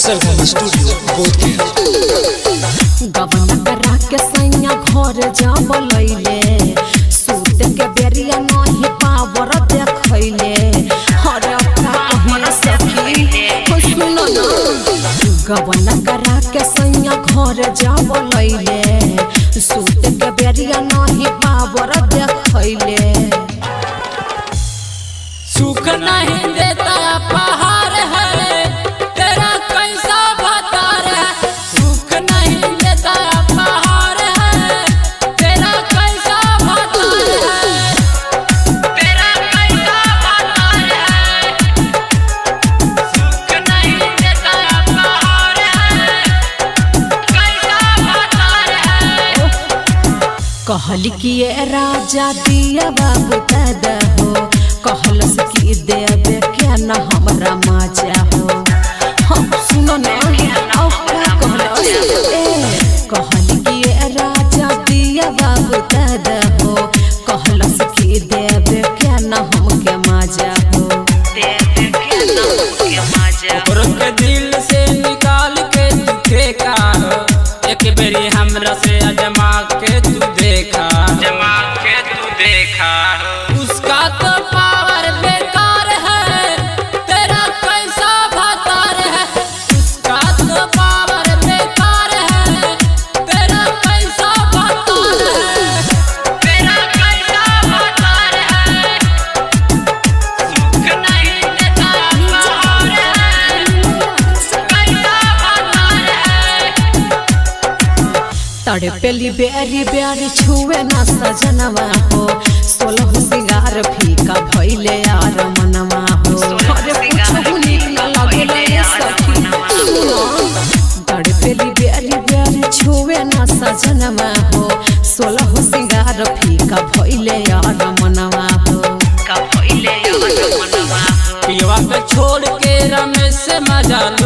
सरगम studio Bodhgaya गबन करा के सैया घर जब लैले सूत के बेरिया नहीं पावर देखैले हरे का कहिया सखी हो सुनो ना गबन करा के सैया घर जब लैले सूत के बेरिया नहीं पावर देखैले सुख नहीं देता पहाड़ है तेरा कैसा बता है सुख नहीं देता पहाड़ है तेरा कैसा बता है तेरा कैसा बता है सुख नहीं देता पहाड़ है कैसा बता है कहल कि ये राजा दिया बाबू दादा हो कहलस कि देवे क्या न हमरा माजा हो हम सुनो ना औ का कहलस ए कहल कि ये राजा दिया बाबू दादा हो कहलस कि देवे क्या न हमके माजा हो देवे क्या न हमके माजा ओकरो के दिल से निकाल के तू फेंका हो एक बेरी हमरा से अजमा के तू देखा जमा के तू देखा हो उसका तो पावर बेकार है तेरा कैसा भतार है उसका तो पावर बेकार है तेरा कैसा भतार है तेरा कैसा भतार है सुख नहीं देता पहाड़ है कैसा भतार है तड़पेली बेरी बेरी छुए न सजनवा हो सोलह सिंगार फीका भइले यार मनवा हो अरे कुछहु नीक न लागेला ये सखी सुनो तड़पेली बेरी बेरी छुए न सजनवा हो सोलह सिंगार फीका भइले यार मनवा हो का भइले यार मनवा हो पियवा के छोड़ के रमेश से मजा लो